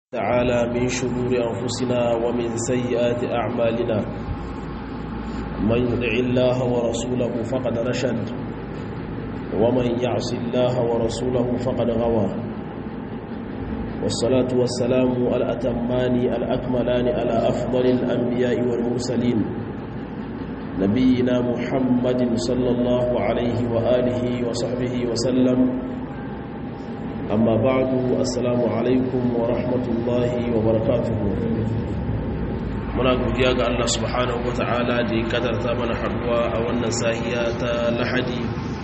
تعالى من شرور أنفسنا ومن سيئات أعمالنا من يدع الله ورسوله فقد رشد ومن يعص الله ورسوله فقد غوى والصلاة والسلام الأتمان الأكملان على أفضل الأنبياء والمرسلين نبينا محمد صلى الله عليه وآله وصحبه وسلم amma ba'du assalamu alaikum wa rahmatullahi wa barakatuhu muna godiya ga Allah subhanahu wa ta'ala da ya kadarta mana haduwa a wannan sahiya ta lahadi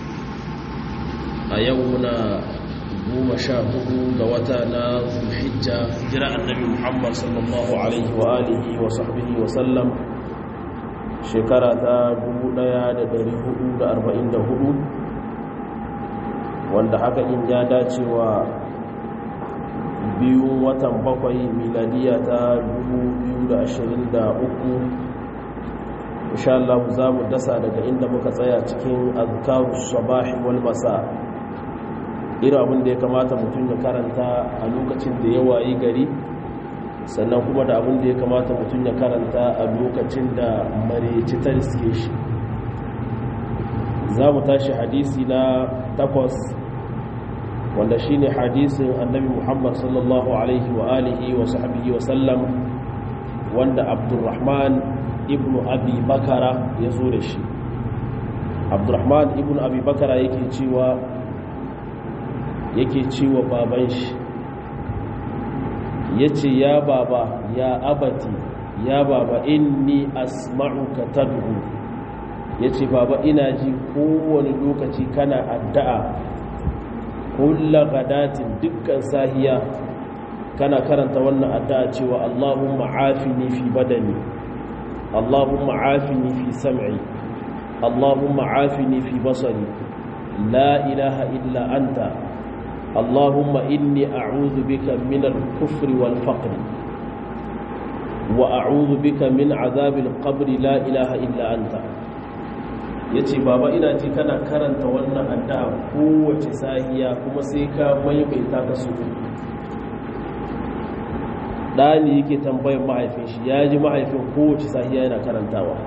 a yau na goma sha hudu ga wata na zulhijja jira annabi muhammad sallallahu alaihi wa alihi wa sahbihi wa sallam shekara ta 1444 wanda haka in ya dace wa biyu watan bakwai miladiya ta 2023 insha Allah za mu dasa daga inda muka tsaya cikin azkaru sabahi wal masa irin abin da ya kamata mutum ya karanta a lokacin da ya wayi gari sannan kuma da abin da ya kamata mutum ya karanta a lokacin da mareci ta riske shi za mu tashi hadisi na takwas wanda shi ne hadisin annabi muhammad sallallahu alaihi wa alihi wa sahbihi wa sallam wanda abdurrahman ibn abi bakara ya zo da shi abdurrahman ibn abi bakara yake cewa yake cewa baban shi ya ce ya baba ya abati ya baba inni asma'uka tad'u ya ce baba ina ji kowane lokaci kana addu'a kulla gadatin dukkan sahiya kana karanta wannan addu'a cewa Allahumma afini fi badani Allahumma afini fi sam'i Allahumma afini fi basari la ilaha illa anta Allahumma inni a'udhu bika min al-kufri wal faqr wa a'udhu bika min 'adhabil qabri la ilaha illa anta ya ce baba ina ji kana karanta wannan addu'a kowace sahiya kuma sai ka maimaita ka su ɗani yake tambayin mahaifin shi ya ji mahaifin kowace sahiya yana karantawa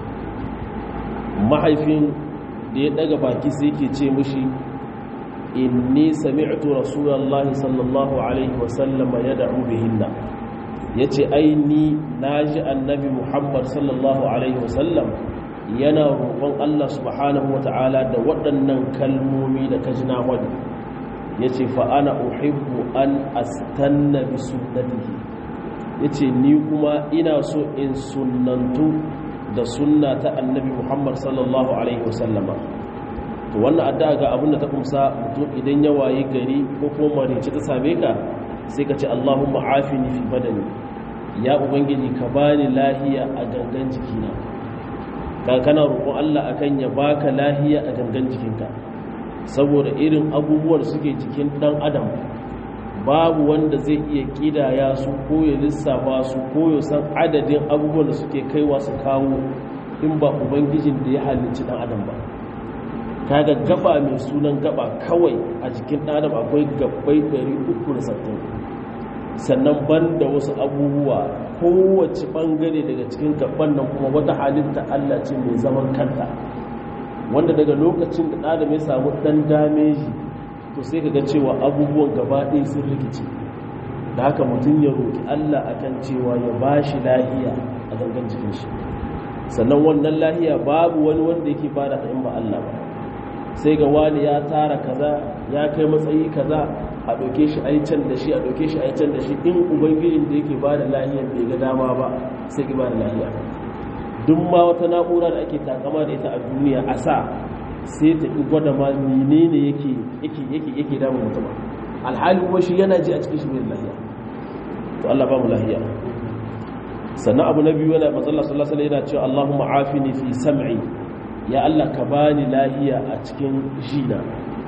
mahaifin da ya ɗaga baki sai ke ce mushi inni sami'tu rasulallah sallallahu alaihi wasallama ya da'u bihinna ya ce ai ni na ji annabi muhammad sallallahu alaihi wasallam yana roƙon Allah subhanahu wa ta'ala da waɗannan kalmomi da ka jina wani ya ce fa'ana uhibbu an astanna bi sunnatihi ya ce ni kuma ina so in sunantu da sunna ta annabi muhammad sallallahu alaihi wasallama to wannan addu'a ga abin da ta kumsa mutum idan ya wayi gari ko kuma marici ta same ka sai ka ce allahumma afini fi badani ya ubangiji ka bani lahiya a gangan jikina ka kana roƙon Allah akan ya baka lahiya a gangan jikinka saboda irin abubuwan suke jikin dan adam babu wanda zai iya kidaya su ko ya lissafa su ko ya san adadin abubuwan da suke kaiwa su kawo in ba ubangijin da ya halicci dan adam ba kaga gaba mai sunan gaba kawai a jikin dan adam akwai gabbai 360 sannan ban da wasu abubuwa kowace bangare daga cikin gaban nan kuma wata halitta Allah ce mai zaman kanta wanda daga lokacin da adam ya samu dan dameji to sai ka ga cewa abubuwan gaba ɗaya sun rikice da haka mutum ya roƙi Allah akan cewa ya ba shi lahiya a gangan jikin shi sannan wannan lahiya babu wani wanda yake bada ta in ba Allah ba sai ga wani ya tara kaza ya kai matsayi kaza a ɗauke shi a yi can da shi a ɗauke shi a yi can da shi in ubangijin da yake ba da lahiyar bai ga dama ba sai ki ba da lahiya duk ma wata na'ura da ake takama da ita a duniya a sa sai ta ƙi gwada ma menene yake yake yake yake damun mutum alhali kuma shi yana ji a cikin shi bai da lahiya to Allah ba mu lahiya sannan abu na biyu yana matsala sallallahu alaihi yana cewa Allahumma afini fi sam'i ya Allah ka bani lahiya a cikin jina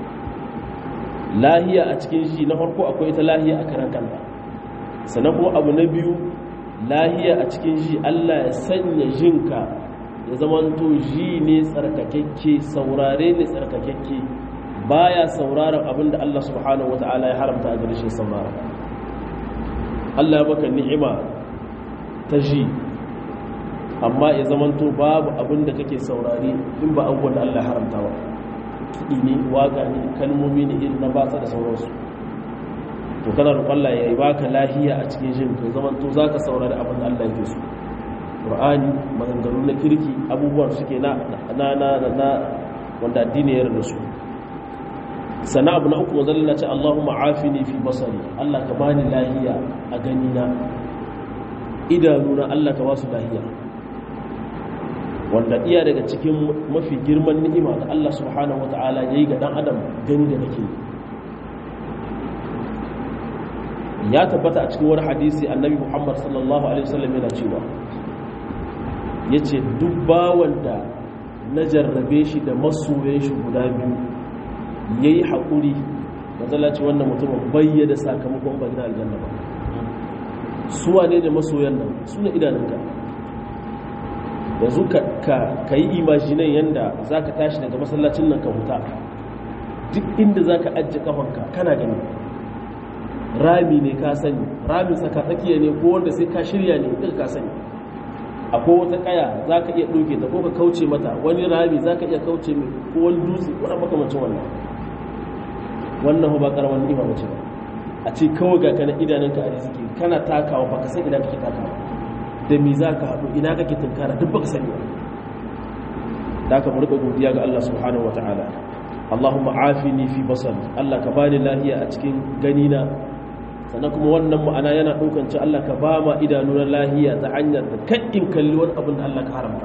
lahiya a cikin shi na farko akwai ita lahiya a karan kanta sannan kuma abu na biyu lahiya a cikin shi Allah ya sanya jinka ya zamanto ji ne tsarkakekke saurare ne tsarkakekke baya sauraron abinda Allah subhanahu wataala ya haramta a gare shi saurara Allah maka ni'ima ta ji amma ya zamanto babu abin da kake saurari in ba abubuwan da Allah haramta ba kiɗi ne waƙa ne kalmomi ne irin na batsa da sauransu to kana roƙon Allah ya yi baka lahiya a cikin jin ka zamanto za ka saurari abin da Allah yake so Qur'ani maganganu na kirki abubuwan suke na na na na wanda addini ya yarda su sana abu na uku mazalla ce Allahumma afini fi basari Allah ka bani lahiya a gani na idanuna Allah ka basu lahiya wanda iya daga cikin mafi girman ni'ima da Allah subhanahu wata'ala yayi ga dan adam gani da nake ya tabbata a cikin wani hadisi annabi Muhammad sallallahu alaihi wasallam yana cewa yace duk bawan da na jarrabe shi da masoyan shi guda biyu yayi hakuri mazalla ce wannan mutumin bayyana sakamakon ba gina aljanna ba su wane da masoyan nan su ne idanunka yanzu ka yi imajinan yadda za ka tashi daga masallacin nan ka huta duk inda za ka ajiye kafanka kana gani rami ne ka sani rami tsaka tsakiya ne ko wanda sai ka shirya ne duka ka sani akwai wata kaya za ka iya ɗauke ta ko ka kauce mata wani rami za ka iya kauce mai ko wani dutse wani makamancin wannan wannan ba karamar ni'ima mace ba a ce kawai ga kana idanunka a riziki kana takawa ba ka san ina kake takawa da mi za ka haɗu ina kake tunkara duk ba ka sani ba da aka murka godiya ga Allah subhanahu wa ta'ala Allahumma afini fi basari Allah ka bani lahiya a cikin ganina sannan kuma wannan ma'ana yana ɗaukan ci Allah ka ba ma idanu na lahiya ta hanyar da kaɗin kalli wani abin da Allah ka haramta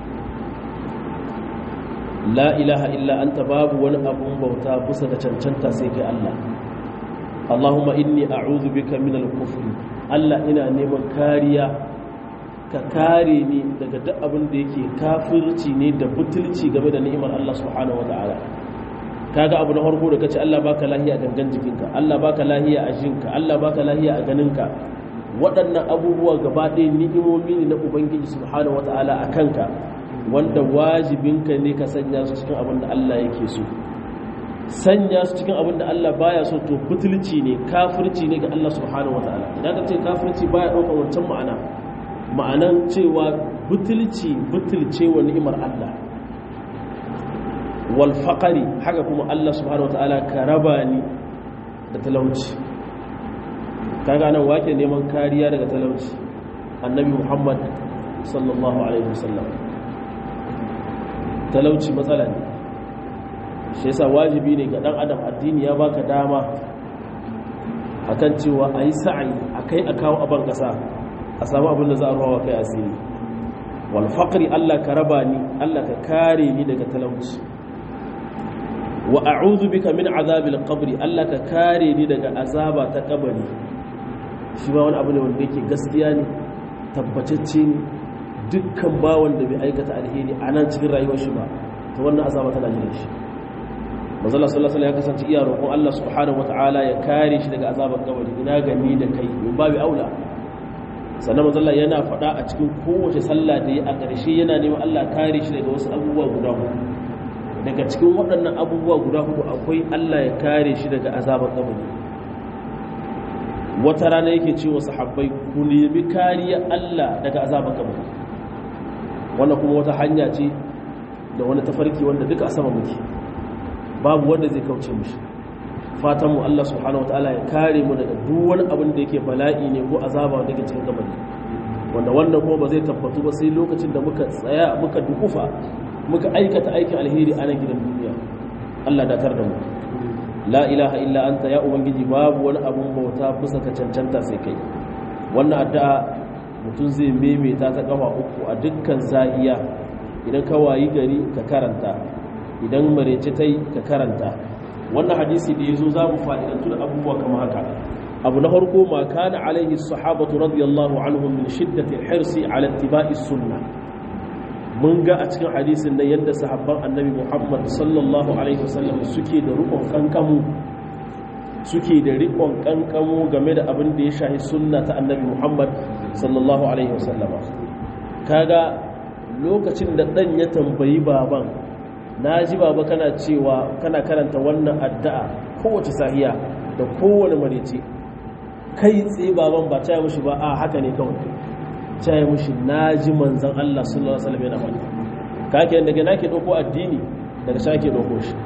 la ilaha illa anta babu wani abun bauta bisa da cancanta sai kai Allah Allahumma inni a'udhu bika min al-kufr Allah ina neman kariya ka kare ni daga duk abin da yake kafirci ne da butulci game da ni'imar Allah subhanahu wataala kaga abu na farko da kace Allah baka lahiya a gangan jikinka Allah baka lahiya a jinka Allah baka lahiya a ganinka waɗannan abubuwa gaba ɗaya ni'imomi ne na ubangiji subhanahu wataala a kanka wanda wajibinka ne ka sanya su cikin abin da Allah yake so sanya su cikin abin da Allah baya so to butulci ne kafirci ne ga Allah subhanahu wataala idan ka ce kafirci baya ɗaukar wancan ma'ana ma'anan cewa butulci butulce wa ni'imar Allah wal faqari haka kuma Allah subhanahu wataala ka raba ni da talauci kaga nan wake neman kariya daga talauci annabi Muhammad sallallahu alaihi wasallam talauci matsala ne shi yasa wajibi ne ga dan adam addini ya baka dama akan cewa ayi sa'i akai a kawo aban kasa a samu abin da za a ruwa kai asiri wal faqri Allah ka raba ni Allah ka kare ni daga talauci wa a'udhu bika min azabil qabri Allah ka kare ni daga azaba ta kabari shi ba wani abu ne wanda yake gaskiya ne tabbatacce ne dukkan bawon da bai aikata alheri a nan cikin rayuwar shi ba ta wannan azaba tana jiran shi manzala sallallahu alaihi ya kasance iya roƙon Allah subhanahu wataala ya kare shi daga azabar kabari ina gani da kai min babu aula sannan manzala yana faɗa a cikin kowace sallah da yi a ƙarshe yana neman Allah kare shi daga wasu abubuwa guda hudu daga cikin waɗannan abubuwa guda hudu akwai Allah ya kare shi daga azabar kabari wata rana yake ce wa sahabbai ku nemi kariya Allah daga azabar kabari wannan kuma wata hanya ce da wani tafarki wanda duka a sama muke babu wanda zai kauce mishi fatan mu Allah subhanahu wataala ya kare mu daga duk wani abin da yake bala'i ne ko azaba wanda yake cikin kabari wanda wannan kuma ba zai tabbatu ba sai lokacin da muka tsaya muka dukufa muka aikata aikin alheri a nan gidan duniya Allah dakar da mu la ilaha illa anta ya ubangiji babu wani abun bauta bisa ka cancanta sai kai wannan addu'a mutum zai maimaita ta kafa uku a dukkan zahiya idan ka wayi gari ka karanta idan marece ta yi ka karanta wannan hadisi da ya zo za mu fa'idantu da abubuwa kama haka abu na farko ma kana alaihi sahabatu radiyallahu anhum min shiddatil hirsi ala ittiba'i sunna mun ga a cikin hadisin nan yadda sahabban annabi Muhammad sallallahu alaihi wasallam suke da rukun kankamu suke da rikon kankamu game da abin da ya shahi sunna ta annabi Muhammad sallallahu alaihi wasallam kaga lokacin da dan ya tambayi baban na ji baba kana cewa kana karanta wannan addu'a kowace sahiya da kowane marice kai tsaye baban ba ta yi mushi ba a haka ne kawai ta yi mushi na ji manzan Allah sallallahu alaihi wasallam yana faɗi ka ke daga na ke ɗauko addini daga sha ke ɗauko shi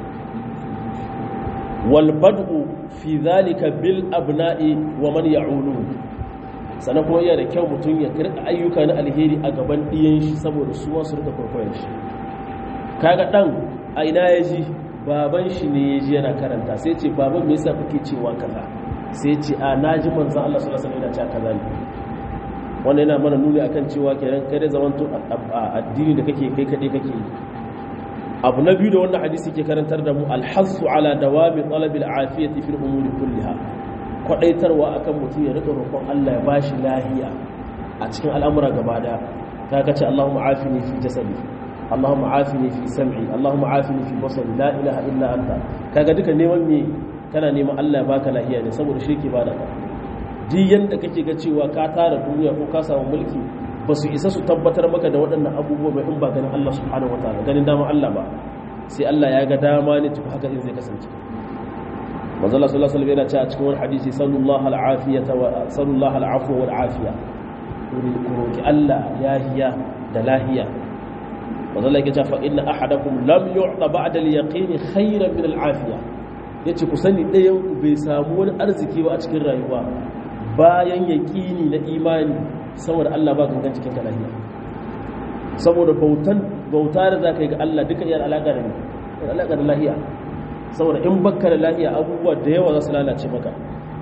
wal bad'u fi zalika bil abna'i wa man ya'ulu sannan kuma iya da kyau mutum ya kirka ayyuka na alheri a gaban ɗiyan shi saboda su ma su rika kwaikwayon shi kaga dan a ina ya ji baban shi ne ya ji yana karanta sai ce baban me yasa kake cewa kaza sai ce a naji manzon Allah sallallahu alaihi wasallam yana cewa kaza ne wannan yana mana nuni akan cewa kenan kai da zaman to addini da kake kai kade kake yi abu na biyu da wannan hadisi ke karantar da mu alhasu ala dawami talab alafiyati fil umuri kulliha kwadaitarwa akan mutum ya rika roƙon Allah ya bashi lahiya a cikin al'amura gaba daya kaga ce Allahumma afini fi jasadi اللهم عافني في سمعي اللهم عافني في بصري لا اله الا انت kaga duka neman me kana neman Allah ya baka lahiya ne saboda shi ke bada ka duk yanda kake ga cewa ka tara duniya ko ka samu mulki ba su isa su tabbatar maka da waɗannan abubuwa ba in ba ganin Allah subhanahu wataala ganin dama Allah ba sai Allah ya ga dama ne tuku haka in zai kasance manzo Allah sallallahu alaihi wasallam yana cewa a cikin wani hadisi sallallahu al'afiyata wa sallallahu al'afwa wal afiya roki Allah yahiya da lahiya wanda yake cewa inna ahadakum lam yu'ta ba'da al-yaqin khayran min al-afiya yace ku sani ɗayan ku bai samu wani arziki ba a cikin rayuwa bayan yaqini na imani saboda Allah ba gangan cikin ka lafiya saboda bautan bauta da zaka yi ga Allah duka yana alaka da ni alaka da lafiya saboda in bakka da lafiya abubuwa da yawa za su lalace maka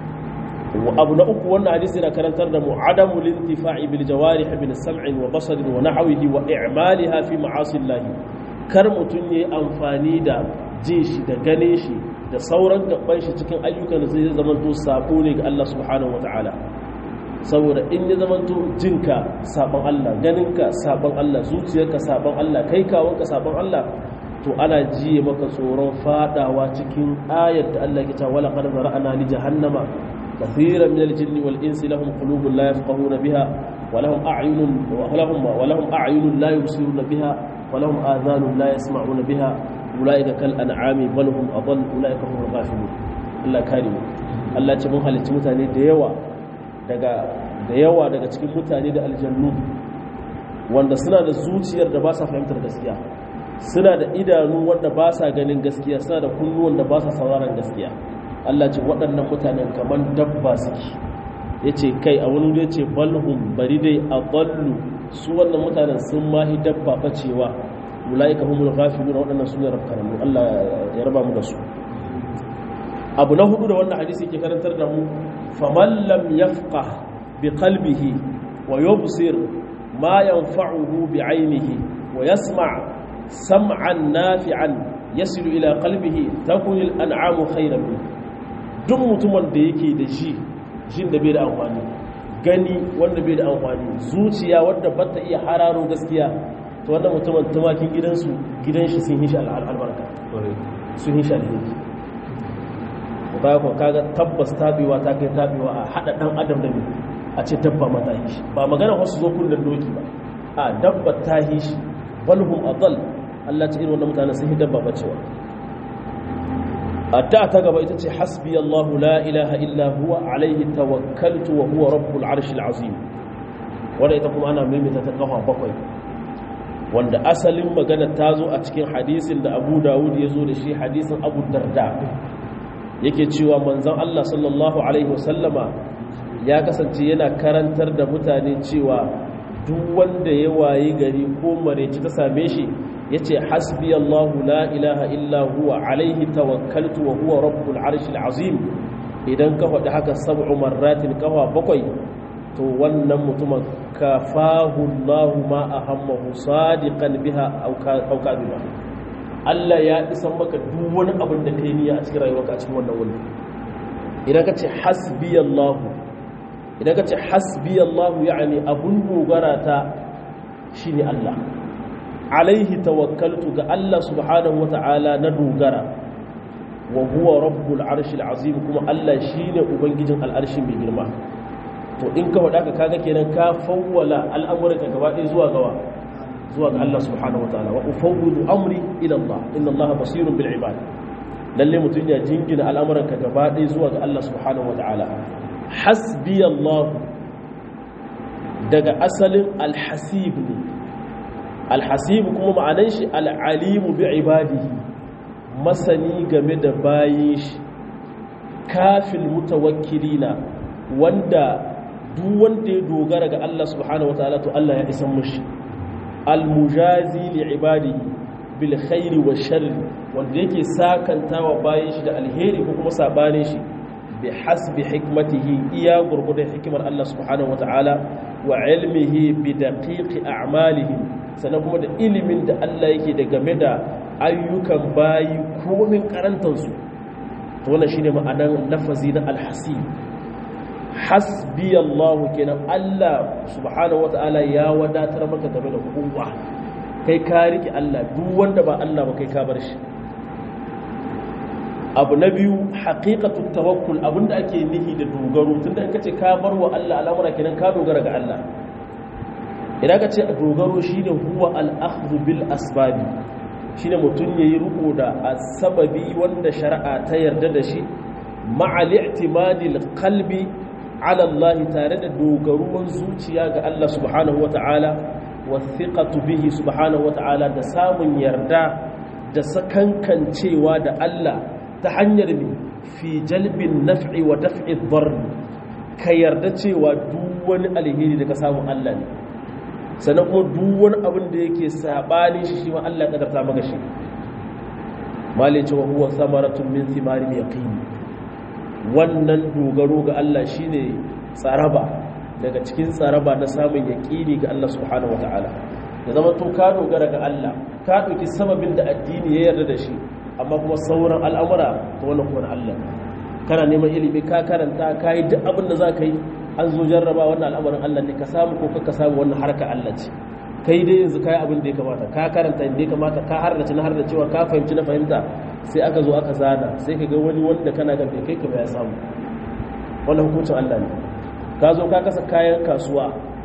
abu na uku wannan hadisi yana karantar da mu adamu lintifa'i bil jawarih min sam'in wa basarin wa nahwihi wa i'maliha fi ma'asillah kar mutun yayi amfani da jin shi da ganin shi da sauran gaban shi cikin ayyukan da zai zama to sabo ne ga Allah subhanahu wata'ala saboda in ya zama to jinka sabon Allah ganinka sabon Allah zuciyarka sabon Allah kai kawonka sabon Allah to ana jiye maka tsoron fadawa cikin ayar da Allah ke ta wala qad zara'na li jahannama كثيرا من الجن والإنس لهم قلوب لا يفقهون بها ولهم أعين ولهم ولهم أعين لا يبصرون بها ولهم آذان لا يسمعون بها أولئك كالأنعام بل هم أضل أولئك هم الغافلون الله كريم Allah ce mun halicci mutane da yawa daga da yawa daga cikin mutane da aljannu wanda suna da zuciyar da ba sa fahimtar gaskiya suna da idanu wanda ba sa ganin gaskiya suna da kunnuwan da ba sa sauraron gaskiya Allah ce waɗannan mutanen kamar dabba suke ya ce kai a wani ya ce balhum bari dai a ballu su wannan mutanen sun mahi dabba bacewa mula'ika humul ghafilu na waɗannan su ne rafkaranmu Allah ya raba mu da su abu na hudu da wannan hadisi ke karantar da mu faman lam yafqah bi qalbihi wa yubsir ma yanfa'uhu bi 'ainihi wa yasma' sam'an nafi'an yasilu ila qalbihi takun al-an'amu khayran minhu duk mutumin da yake da shi jin da bai da amfani gani wanda bai da amfani zuciya wanda ba ta iya hararo gaskiya to wannan mutumin tumakin gidansu gidan shi sun yi shi albarka sun yi shi alheri ba ku kaga tabbas tabewa ta kai tabewa a hada dan adam da ne a ce dabba mata yi shi ba magana wasu zo kullun doki ba a dabba ta yi shi balhum adall Allah ta irin wannan mutanen sun yi dabba bacewa addu'a ta gaba ita ce hasbi Allahu la ilaha illa huwa alaihi tawakkaltu wa huwa rabbul arshil azim wanda ita kuma ana maimaita ta kafa bakwai wanda asalin magana ta zo a cikin hadisin da Abu Dawud ya zo da shi hadisin Abu Darda yake cewa manzon Allah sallallahu alaihi wasallama ya kasance yana karantar da mutane cewa duk wanda ya wayi gari ko mareci ta same shi yace hasbi Allahu la ilaha illa huwa alaihi tawakkaltu wa huwa rabbul arshil azim idan ka faɗi haka sab'u marratin kafa bakwai to wannan mutumin kafahu Allahu ma ahammahu sadiqan biha aw kadhiba Allah ya isan maka duk wani abin da kai niyya a cikin rayuwarka a cikin wannan wuri idan ka ce hasbi Allahu idan ka ce hasbi Allahu yani abun dogara ta shine Allah alaihi tawakkaltu ga Allah subhanahu wata'ala na dogara wa huwa rabbul arshil azim kuma Allah shine ubangijin al'arshi mai girma to in ka wada ka kaga kenan ka fawwala al'amuranka gaba ɗaya zuwa gawa zuwa ga Allah subhanahu wata'ala wa ufawwidu amri ila Allah inna Allah basirun bil ibad lalle mutun ya jingina al'amuranka gaba ɗaya zuwa ga Allah subhanahu wata'ala hasbiyallahu daga asalin alhasib ne alhasib kuma ma'anan shi al'alimu bi ibadihi masani game da bayin shi kafin mutawakkilina wanda duk wanda ya dogara ga Allah subhanahu wataala to Allah ya isan mushi almujazi li ibadihi bil khairi wa sharri wanda yake sakantawa bayin shi da alheri ko kuma sabanin shi bi hasbi hikmatihi iya gurgurdan hikimar Allah subhanahu wataala wa ilmihi bi daqiqi a'malihim sannan kuma da ilimin da Allah yake da game da ayyukan bayi komin karantansu to wannan shine ma'anar lafazi na alhasib hasbi Allah kenan Allah subhanahu wataala ya wadatar maka game da kowa kai ka riki Allah duk wanda ba Allah ba kai ka bar shi abu na biyu haqiqatu tawakkul abinda ake nihi da dogaro tunda in kace ka bar wa Allah al'amura kenan ka dogara ga Allah idan ka ce dogaro shine huwa al-akhdhu bil asbabi shine mutum yayi riko da sababi wanda shari'a ta yarda da shi ma'al i'timadil qalbi ala Allah tare da dogaruwan zuciya ga Allah subhanahu wata'ala wathiqatu bihi subhanahu wata'ala da samun yarda da sakankancewa da Allah ta hanyar mi fi jalbin naf'i wa daf'i dharr ka yarda cewa duk wani alheri da ka samu Allah ne sannan kuma duk wani abin da yake sabani shi shi ma Allah ya kadarta maka shi malin cewa huwa samaratun min thimaril yaqin wannan dogaro ga Allah shine tsaraba daga cikin tsaraba na samun yaqini ga Allah subhanahu wataala da zama to ka dogara ga Allah ka dauki sababin da addini ya yarda da shi amma kuma sauran al'amura ta wannan kuma Allah kana neman ilimi ka karanta ka yi duk abin da za ka yi an zo jarraba wannan al'amarin Allah ne ka samu ko ka samu wannan harka Allah ce kai dai yanzu kai abin da ya kamata ka karanta inda ya kamata ka hardace na harda cewa ka fahimci na fahimta sai aka zo aka zana sai ka ga wani wanda kana ga kai ka ya samu wannan hukuncin Allah ne ka zo ka kasa kayan kasuwa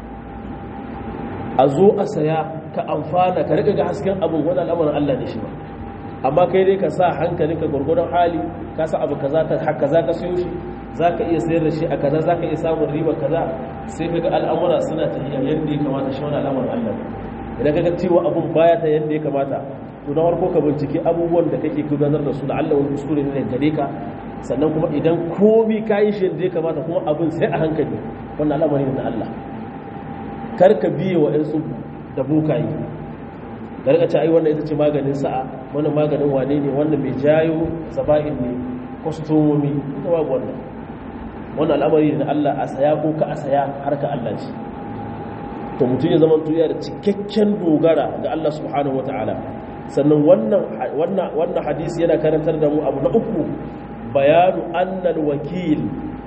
a zo a saya ka amfana ka riga ga hasken abin wani al'amarin Allah ne shi ba amma kai dai ka sa hankalinka gwargwadon hali ka sa abu kaza ka haka za ka siyo shi za ka iya sayar da shi a kaza za ka iya samun riba kaza sai ka ga al'amura suna tafiya yadda ya kamata shi wani al'amarin Allah idan ka ga cewa abun baya ta yadda ya kamata to na farko ka binciki abubuwan da kake gudanar da su da Allah wani kuskure ne gare ka sannan kuma idan komi ka yi shi yadda ya kamata kuma abun sai a hankali wannan al'amari na Allah kar ka biye wa 'yan tsubu da bukayi da rika ce ai wannan ita ce maganin sa'a wannan maganin wane ne wannan mai jayo zaba'in ne kwastomomi ita babu wannan wannan al'amari da Allah a saya ko ka a saya har ka Allah ce to mutum ya zama tuya da cikakken dogara ga Allah subhanahu wataala sannan wannan wannan wannan hadisi yana karantar da mu abu na uku bayanu annal wakil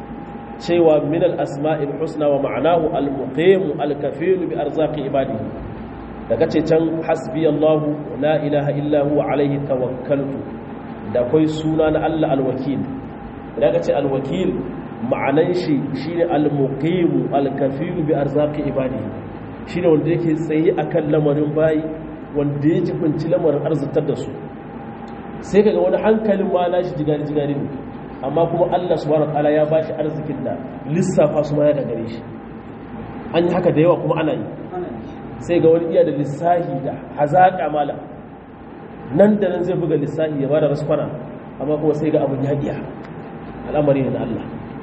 cewa min al-asma'il husna wa ma'anahu al-muqim al-kafil bi arzaqi ibadihi daga ce can hasbi Allah la ilaha illa huwa alaihi tawakkaltu da akwai suna na Allah alwakil daga ce alwakil ma'anan shi shine almuqim alkafil bi arzaqi ibadihi shine wanda yake tsaye akan lamarin bayi wanda ya jibinci lamarin arzitar da su sai kaga wani hankalin ma nashi jigari jigari ne amma kuma Allah subhanahu wataala ya bashi arzikin da lissafa su ma ya gare shi an yi haka da yawa kuma ana yi sai ga wani iya da lissahi da hazaƙa mala nan da nan zai buga lissahi ya ba da raskwana amma kuma sai ga abin yaƙiya al'amari ne na Allah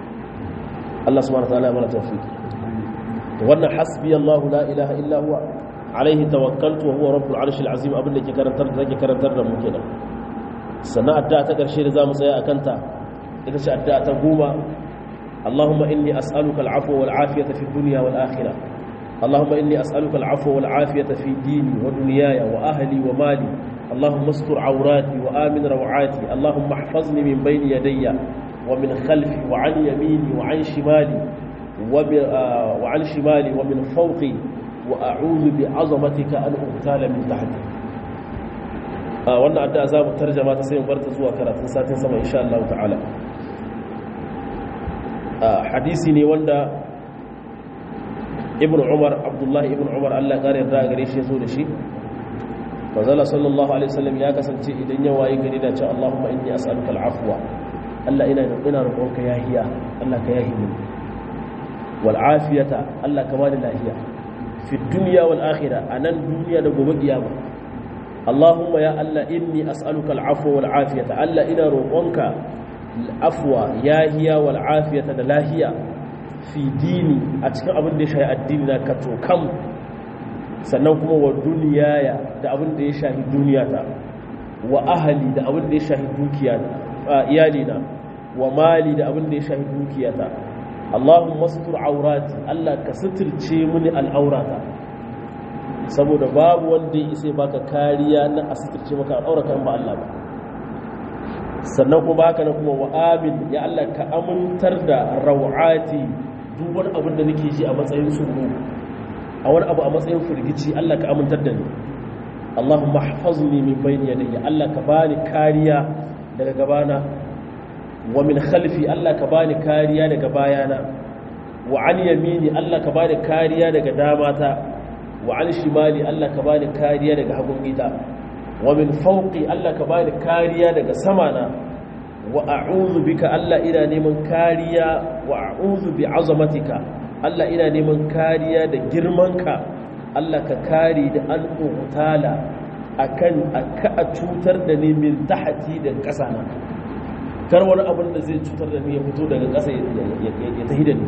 Allah subhanahu ta'ala ya mana tawfiq to wannan hasbi Allah la ilaha illa huwa alaihi tawakkaltu wa huwa rabbul arshil azim abin da ke karantar da ke karantar da mu kenan sannan addu'a ta karshe da zamu tsaya akan ta ita ce addu'a ta goma اللهم إني أسألك العفو والعافية في الدنيا والآخرة اللهم إني أسألك العفو والعافية في ديني ودنياي وأهلي ومالي اللهم استر عوراتي وآمن روعاتي اللهم احفظني من بين يدي ومن خلفي وعن يميني وعن شمالي وعن شمالي ومن فوقي وأعوذ بعظمتك أن أغتال من تحتي wannan addu'a za mu tarjama ta sai mu bar ta zuwa karatun satin sama insha Allah ta'ala hadisi ne wanda ibn umar abdullahi ibn umar allah ƙara yarda a gare shi ya zo da shi manzala sallallahu alaihi wasallam ya kasance idan ya waye gari da cewa allahumma inni as'aluka al'afwa allah ina ina roƙonka yahiya allah ka yahi min wal afiyata Allah ka bani lafiya fi dunya wal akhirah anan duniya da gobe kiyama Allahumma ya Allah inni as'aluka al afwa wal afiyata Allah ina roƙonka al afwa yahiya wal afiyata da lahiya fi dini a cikin abin da ya shahi addini na ka tokam sannan kuma wa duniyaya da abin da ya shahi duniyata wa ahali da abin da ya shahi dukiya iyalina wa mali da abin da ya shahi dukiyata Allahumma sutur aurati Allah ka suturce mini al'aurata saboda babu wanda ya isa baka kariya na a suturce maka al'aurata ba Allah ba sannan kuma baka na kuma wa amin ya Allah ka amintar da rawati duk wani abin da nake ji a matsayin tsoro a wani abu a matsayin firgici Allah ka amintar da ni Allahumma hafazni min bayni yadayya Allah ka bani kariya daga gabana wa min khalfi Allah ka bani kariya daga bayana wa an yamini Allah ka bani kariya daga damata wa an shimali Allah ka bani kariya daga hagun ita wa min fawqi Allah ka bani kariya daga samana wa a'udhu bika Allah ina neman kariya wa a'udhu bi azamatika Allah ina neman kariya da girmanka Allah ka kare da an ƙutala akan aka a cutar da ni min tahati da ƙasa na kar wani abin da zai cutar da ni ya fito daga ƙasa ya tahi da ni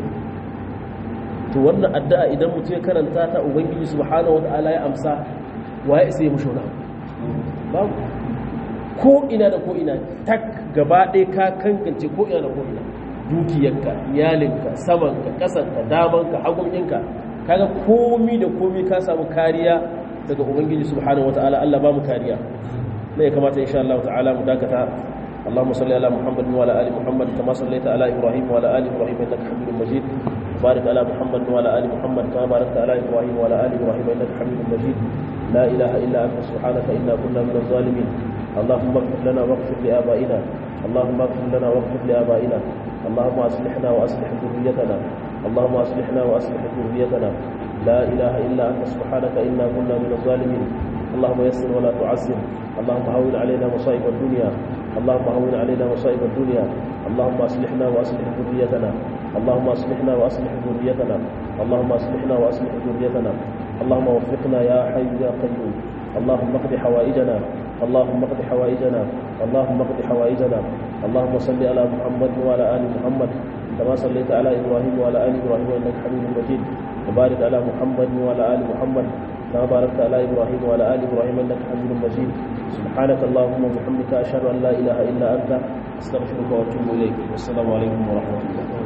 to wannan addu'a idan mutum ya karanta ta ubangiji subhanahu wata'ala ya amsa wa ya isa ya mushi wani babu ko ina da ko ina tak gaba ɗaya ka kankance ko ina da ko ina dukiyarka iyalinka samanka ƙasanka damanka hagunkinka kaga komi da komi ka samu kariya daga ubangiji subhanahu wataala Allah ba mu kariya ne ya kamata insha Allah ta'ala mu dakata اللهم صل على محمد وعلى ال محمد كما صليت على ابراهيم وعلى ال ابراهيم انك حميد مجيد وبارك على محمد وعلى ال محمد كما باركت على ابراهيم وعلى ال ابراهيم انك حميد مجيد لا اله الا انت سبحانك انا كنا من الظالمين اللهم اغفر لنا واغفر لابائنا اللهم اغفر لنا واغفر لابائنا اللهم اصلحنا واصلح ذريتنا اللهم اصلحنا واصلح ذريتنا لا اله الا انت سبحانك انا كنا من الظالمين اللهم يسر ولا تعسر اللهم هون علينا مصائب الدنيا اللهم هون علينا مصائب الدنيا اللهم اصلحنا واصلح ذريتنا اللهم اصلحنا واصلح ذريتنا اللهم اصلحنا واصلح ذريتنا اللهم وفقنا يا حي يا قيوم اللهم اقض حوائجنا اللهم اقض حوائجنا اللهم اقض حوائجنا اللهم صل على محمد وعلى ال محمد كما صليت على ابراهيم وعلى ال ابراهيم انك حميد مجيد وبارك على محمد وعلى ال محمد كما باركت على ابراهيم وعلى ال ابراهيم انك حميد مجيد سبحانك اللهم وبحمدك اشهد ان لا اله الا انت استغفرك واتوب اليك والسلام عليكم ورحمه الله